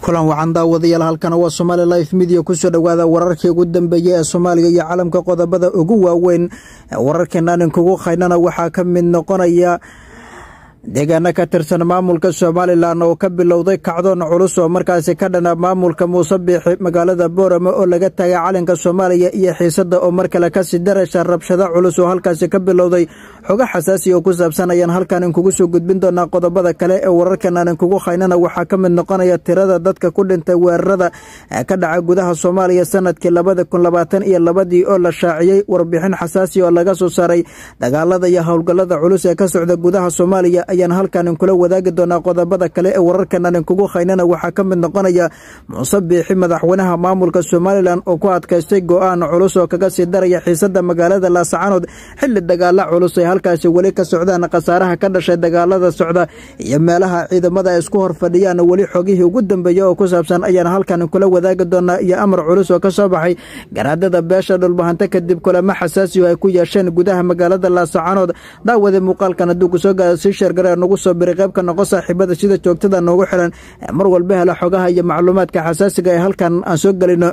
kulan wacan daawadayaal halkana waa somaali life midiya kusoo dhowaada wararkii ugu dambeeyey ee soomaaliya iyo caalamka qodobada ugu waaweyn wararkeenaan inkugu khaynana waxaa ka mid noqonaya deegaano ka tirsan maamulka somalilan oo ka bilowday kacdoon culus oo markaasi ka dhana maamulka muuse biixi magaalada boorame oo laga taagay calanka soomaaliya iyo xiisada oo mar kale kasii darasha rabshado culus oo halkaasi ka bilowday xogo xasaasi oo ku saabsan ayaan halkan inkugu soo gudbin doonaa qodobada kale ee wararkanaan inkugu khaynana waxaa ka mid noqonaya tirada dadka ku dhintay weerarada ka dhaca gudaha soomaaliya sanadkii labada kun labaatan iyo labadii oo la shaaciyey warbixin xasaasi oo laga soo saaray dagaalada iyo howlgallada culus ee ka socda gudaha soomaaliya ayaan halkan inkula wadaagi doonaa qodobada kale ee wararkanan inkugu khaynana waxaa ka mid noqonaya muuse biixi madaxweynaha maamulka somalilan oo ku adkaystay go-aan culus oo kaga sii daraya xiisada magaalada laascaanood xili dagaala culus ay halkaasi weli ka socdaan khasaaraha ka dhashay dagaalada socda iyo meelaha ciidamada ay isku hor fadhiyaan weli xogihii ugu dambeeya oo ku saabsan ayaan halkan inkula wadaagi doonaa iyo amar culus oo ka soo baxay garaadada beesha dhulbahante kadib kulamo xasaasi oo ay ku yeesheen gudaha magaalada laascaanood daawada muuqaalkan hadduu kusoo gaada sii sheerga nagu soo biray qaybka noqo saaxiibada sida joogtada noogu xiran mar walba hela xogaha iyo macluumaadka xasaasiga ee halkan aan soo gelino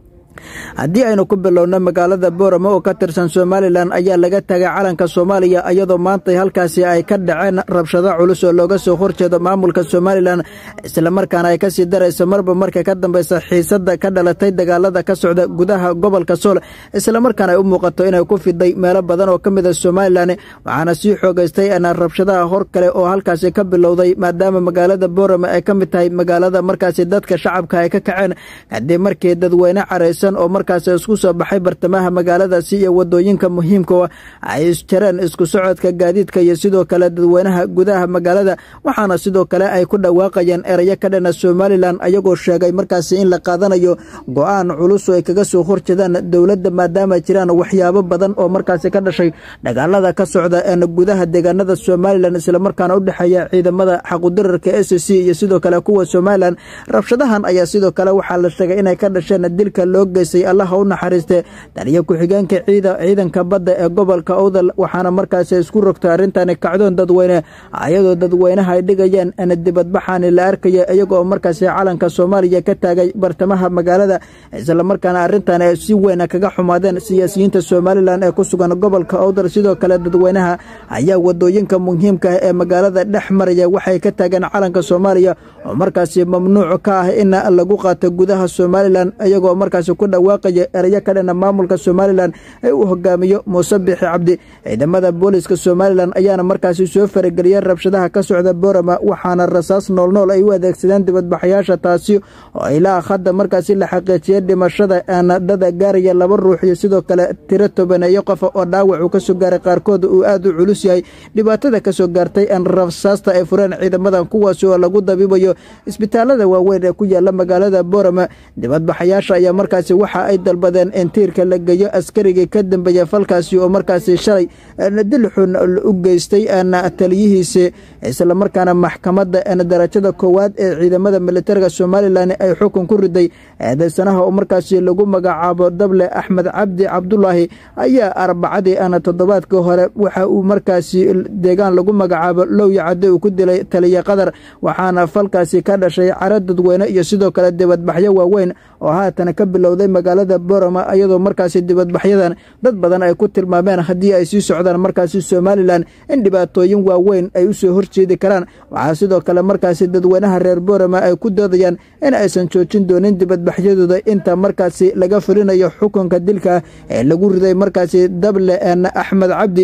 haddii aynu ku bilowno magaalada boorame oo ka tirsan somalilan ayaa laga tagay calanka soomaaliya iyadoo maanta halkaasi ay ka dhaceen rabshado culus oo looga soo horjeedo maamulka somalilan islamarkaana ay kasii darayso marba marka ka dambeysa xiisada ka dhalatay dagaalada ka socda gudaha gobolka sool islamarkaana ay u muuqato inay ku fiday meelo badan oo ka mida somalilan waxaana sii xoogeystay rabshadaha hor kale oo halkaasi ka bilowday maadaama magaalada boorame ay ka mid tahay magaalada markaasi dadka shacabka ay ka kaceen kadib markii dadweyne caraysan oo markaas isku soo baxay bartamaha magaaladaasi iyo wadooyinka muhiimka ay isjareen isku socodka gaadiidka iyo sidoo kale dadweynaha gudaha magaalada waxaana sidoo kale ay ku dhawaaqayeen erayo ka dhana somalilan ayagoo sheegay markaasi in la qaadanayo go-aan culus oo ay kaga soo horjeedaan dowladda maadaama jiraan waxyaabo badan oo markaasi ka dhashay dagaalada ka socda een gudaha deegaanada somalilan islamarkaana u dhexeeya ciidamada xaqudirarka s c iyo sidoo kale kuwa somalilan rabshadahan ayaa sidoo kale waxaa la sheegay inay ka dhasheen dilka loo geystay allaha u naxariiste taliyo ku-xigeenka ciidanka badda ee gobolka owdal waxaana markaasi isku rogtay arrintani kacdoon dadweyne ayadoo dadweynaha ay dhigayeen dibadbaxaani la arkaya iyagoo markaasi calanka soomaaliya ka taagay bartamaha magaalada islamarkaana arrintan ay si weyn kaga xumaadeen siyaasiyiinta somalilan ee ku sugan gobolka owdal sidoo kale dadweynaha ayaa wadooyinka muhiimka ah ee magaalada dhex maraya waxay ka taageen calanka soomaaliya oo markaasi mamnuuc ka ah in lagu qaato gudaha somalilan iyagoo markaasi ku dhawaaqaya erayo ka dhana maamulka somalilan ee uu hogaamiyo muuse biixi cabdi ciidamada booliska somalilan ayaana markaasi soo farageliyeen rabshadaha ka socda boorama waxaana rasaas noolnool ay u adeegsadeen dibadbaxayaasha taasi oo ilaa hadda markaasi la xaqiijiyey dhimashada aanadada gaaraya laba ruux iyo sidoo kale tiro tobaneeyo qofa oo dhaawac uu kasoo gaaray qaarkood uu aad u culus yahay dhibaatada kasoo gaartay aan rasaasta ay fureen ciidamadan kuwaasi oo lagu dabiibayo isbitaalada waaweyn ee ku yaala magaalada boorama dibadbaxayaasha ayaa markaasi waxa ay dalbadeen in tiirka la geeyo askarigii ka dambeeya falkaasi oo markaasi shalay dilxun u geystay taliyihiisi islamarkaana maxkamadda darajada koowaad ee ciidamada militariga somalilan ay xukun ku riday eedeysanaha oo markaasi lagu magacaabo dable axmed cabdi cabdulaahi ayaa arbacadii ana toddobaadkii hore waxa uu markaasi deegaan lagu magacaabo lowya cadde uu ku dilay taliya qadar waxaana falkaasi ka dhashay caro dadweyne iyo sidoo kale dibadbaxyo waaweyn oo haatan ka bilowday magaalada borama iyadoo markaasi dibadbaxyadan dad badan ay ku tilmaameen haddii ay sii socdaan markaasi somalilan in dhibaatooyin waaweyn ay u soo horjeedi karaan waxaa sidoo kale markaasi dadweynaha reer borama ay ku doodayaan in aysan joojin doonin dibadbaxyadooda inta markaasi laga fulinayo xukunka dilka ee lagu riday markaasi dable axmed cabdi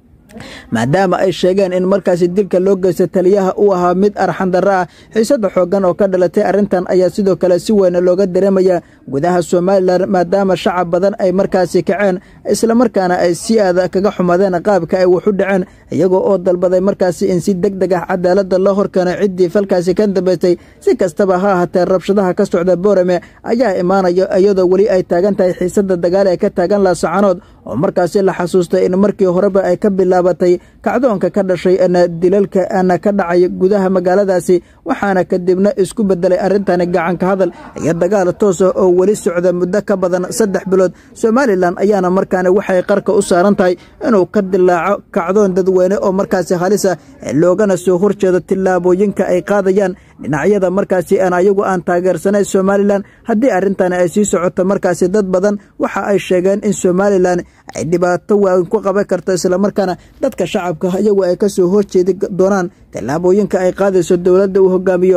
maadaama ay sheegeen in markaasi dilka loo geysta taliyaha uu ahaa mid arxandarro ah xiisada xoogan oo ka dhalatay arrintan ayaa sidoo kale si weyna looga dareemaya gudaha somalilan maadaama shacab badan ay markaasi kaceen islamarkaana ay si aada kaga xumadeen qaabka ay wax u dhaceen iyagoo oo dalbaday markaasi in si deg deg ah cadaalada loo horkeeno ciddii falkaasi ka dambeystay si kastaba ha ahaatee rabshadaha ka socda boorame ayaa imaanaya iyadoo weli ay taagan tahay xiisada dagaal ee ka taagan laasacanood oo markaasi la xasuustay in markii horeba ay ka bilaabatay kacdoonka ka dhashay ana dilalka ana ka dhacay gudaha magaaladaasi waxaana kadibna isku bedelay arrintani gacanka hadal iyo dagaal toosa oo weli socda muddo ka badan saddex bilood somalilan ayaana markaana waxay qarka u saaran tahay inuu ka dilaaco kacdoon dadweyne weyne oo markaasi halisa loogana soo horjeedo tillaabooyinka ay qaadayaan dhinacyada markaasi aan ayagu aan taageersanayn somalilan haddii arrintan ay sii socoto markaasi dad badan waxa ay sheegeen in somalilan ay dhibaato waayn ku qaban karto islamarkaana dadka shacabka iyagu ay ka soo horjeedi doonaan tillaabooyinka ay qaadayso dowladda uu hogaamiyo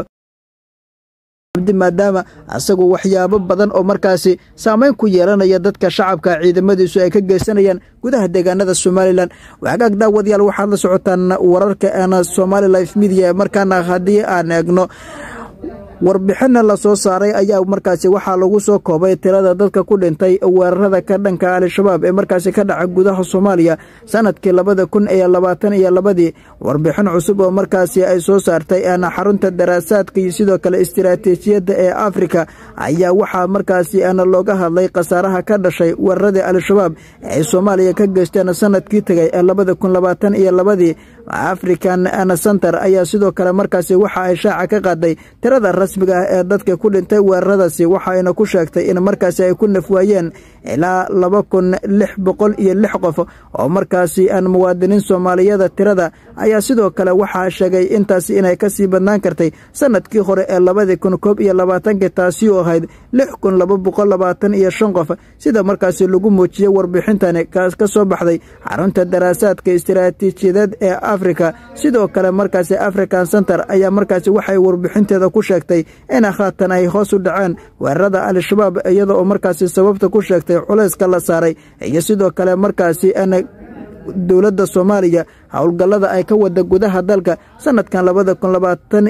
maadaama asagu waxyaabo badan oo markaasi saameyn ku yeelanaya dadka shacabka ciidamadiisu ay ka geysanayaan gudaha deegaanada somalilan wagaag daawadayaal waxaad la socotaan wararka eena somali life media markaana haddii aan eegno warbixinna la soo saaray ayaa markaasi waxaa lagu soo koobay tirada dadka ku dhintay weerarada ka dhanka al-shabaab ee markaasi ka dhaca gudaha soomaaliya sanadkii labada kun iyo labaatan iyo labadii warbixin cusub oo markaasi ay soo saartay eena xarunta daraasaadka iyo sidoo kale istiraatiijiyadda ee afrika ayaa waxaa markaasi ana looga hadlay khasaaraha ka dhashay weeraradii al-shabaab ee ay soomaaliya ka geysteen sanadkii tegay ee labada kun labaatan iyo labadii african center ayaa sidoo kale markaasi waxa ay shaaca ka qaaday tirada rasmiga ah ee dadka ku dhintay weeraradaasi waxayna ku sheegtay in markaasi ay ku nafwaayeen ilaa laba kun lix boqol iyo lix qof oo markaasi aan muwaadiniin soomaaliyada tirada ayaa sidoo kale waxaa sheegay intaasi inay kasii badnaan kartay sanadkii hore ee labadii kun koob iyo labaatankii taasi oo ahayd lix kun laba boqol labaatan iyo shan qof sida markaasi lagu muujiyey warbixintani ka soo baxday xarunta daraasaadka istiraatiijiyadeed ee afrika sidoo kale markaasi african center ayaa markaasi waxay warbixinteeda ku sheegtay in haatan ay hoos u dhaceen weerarada al-shabaab iyada oo markaasi sababta ku sheegtay culayska la saaray iyo sidoo kale markaasi dowladda soomaaliya howlgallada ay ka wada gudaha dalka sanadkan labada kun labaatan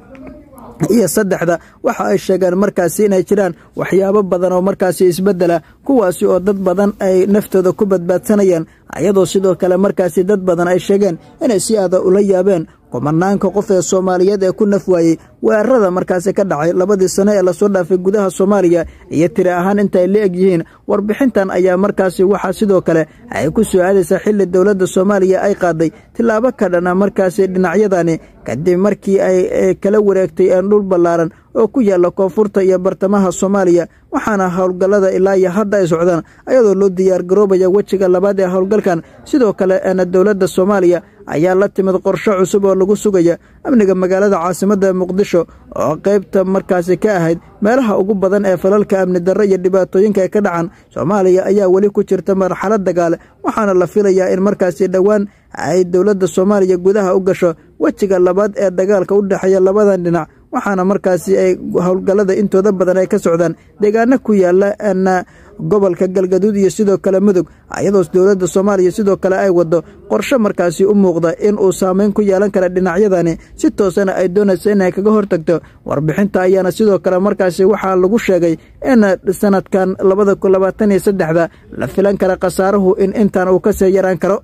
iyo saddexda waxa ay sheegeen markaasi inay jiraan waxyaabo badan oo markaasi isbeddela kuwaasi oo dad badan ay naftooda ku badbaadsanayaan ayadoo sidoo kale markaasi dad badan ay sheegeen inay si aada ula yaabeen kumanaanka qof ee soomaaliyeed ee ku naf waayey weerarada markaasi ka dhacay labadii sano ee lasoo dhaafay gudaha soomaaliya iyo tiri ahaan intaay la eg yihiin warbixintan ayaa markaasi waxaa sidoo kale ay ku soo aadaysaa xilli dowladda soomaaliya ay qaaday tillaabo ka dhana markaasi dhinacyadani kadib markii ay kala wareegtay een dhul ballaaran oo ku yaalla koonfurta iyo bartamaha soomaaliya waxaana howlgallada ilaa iyo hadda ay socdaan ayadoo loo diyaargaroobaya wejiga labaad ee howlgalkan sidoo kale eena dowladda soomaaliya ayaa la timid qorshe cusub oo lagu sugaya amniga magaalada caasimadda muqdisho oo qaybta markaasi ka ahayd meelaha ugu badan ee falalka amni darro iyo dhibaatooyinka ay ka dhacan soomaaliya ayaa weli ku jirta marxalad dagaale waxaana la filayaa in markaasi dhowaan ay dowladda soomaaliya gudaha u gasho wejiga labaad ee dagaalka u dhexeeya labadan dhinac waxaana markaasi ay howlgallada intooda badan ay ka socdaan deegaano ku yaalla na gobolka galgaduud iyo sidoo kale mudug ayadoo dowladda soomaaliya sidoo kale ay waddo qorshe markaasi u muuqda in uu saameyn ku yeelan kara dhinacyadani si toosana ay doonayso inay kaga hortagto warbixinta ayaana sidoo kale markaasi waxaa lagu sheegay in sanadkan labada kun labaatan iyo saddexda la filan kara khasaaruhu in intan uu kasii yaraan karo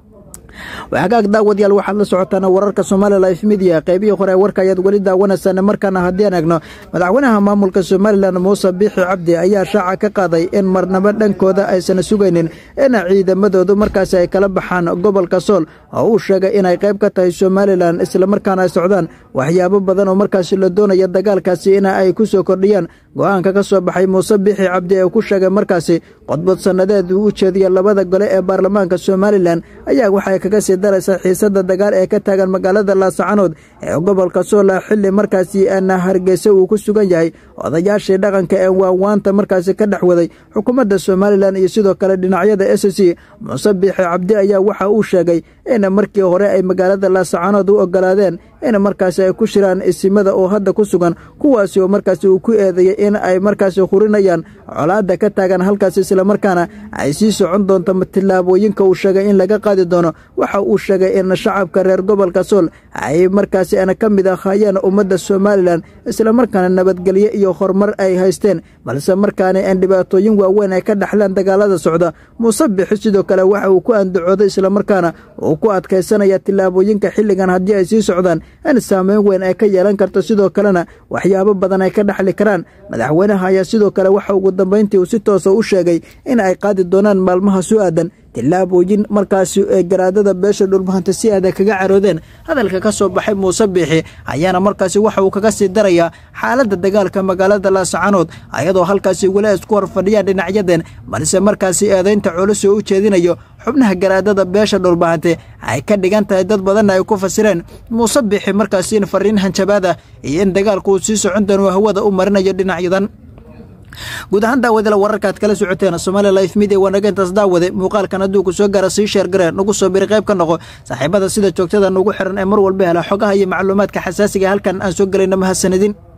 waxagaag daawadayaal waxaad la socotaan wararka somali life media qaybihii hore warka ayaad weli daawanaysaan markaana haddii aan eegno madaxweynaha maamulka somalilan muuse biixi cabdi ayaa shaaca ka qaaday in marnabo dhankooda aysan sugaynin in ciidamadoodu markaasi ay kala baxaan gobolka sool oo uu sheegay inay qayb ka tahay somalilan islamarkaana ay socdaan waxyaabo badan oo markaasi la doonaya dagaalkaasi in ay ku soo kordhiyaan go-aanka ka soo baxay muuse biixi cabdi ee ku sheegay markaasi qodbad sannadeed uu u jeediya labada gole ee baarlamaanka somalilan ayaa waxay kaga sii daraysa xiisada dagaal ee ka taagan magaalada laasacanood ee gobolka soola xilli markaasi ana hargeysa uu ku sugan yahay odayaashii dhaqanka ee waanwaanta markaasi ka dhex waday xukuumadda somalilan iyo sidoo kale dhinacyada s c muuse biixi cabdi ayaa waxa uu sheegay in markii hore ay magaalada laasacanood u ogolaadeen in markaasi ay ku shiraan isimada oo hadda ku sugan kuwaasi oo markaasi uu ku eedeeyey in ay markaasi hurinayaan colaadda ka taagan halkaas islamarkaana ay sii socon doonto tillaabooyinka uu sheegay in laga qaadi doono waxa uu sheegay in shacabka reer gobolka sool ay markaasi ana ka mid ahaayeen ummadda somalilan islamarkaana nabadgelyo iyo horumar ay haysteen balse markaana aan dhibaatooyin waaweyn ay ka dhexleen dagaalada socda muuse bixi sidoo kale waxa uu ku andacooday islamarkaana uu ku adkaysanaya tillaabooyinka xilligan haddii ay sii socdaan in saameyn weyn ay ka yeelan karto sidoo kalena waxyaabo badan ay ka dhexli karaan madaxweynaha ayaa sidoo kale waxa ugu dambayntii uu si toosa u sheegay in ay qaadi doonaan maalmaha su aadan tillaabooyin markaasi ee garaadada beesha dhulbahanta si aada kaga caroodeen hadalka ka soo baxay muuse biixi ayaana markaasi waxa uu kaga sii darayaa xaaladda dagaalka magaalada laascaanood ayadoo halkaasi weli ay isku horfadhiyaan dhinacyadeen balse markaasi eedaynta culus oo u jeedinayo xubnaha garaadada beesha dhulbahante ay ka dhigan tahay dad badanna ay ku fasireen muuse biixi markaasi in fariin hanjabaad ah iyo in dagaalku uu sii socon doono hawada u marinayo dhinacyadan guud ahaan daawadala wararka aad kala socoteen somaali life media waa naga intaas daawade muuqaalkan hadduu ku soo gaara sii sheer gareen nagu soo biri qayb ka noqo saaxiibada sida joogtada nugu xiran ee mar walba hela xogaha iyo macluumaadka xasaasiga halkan aan soo gelayna mahadsanidin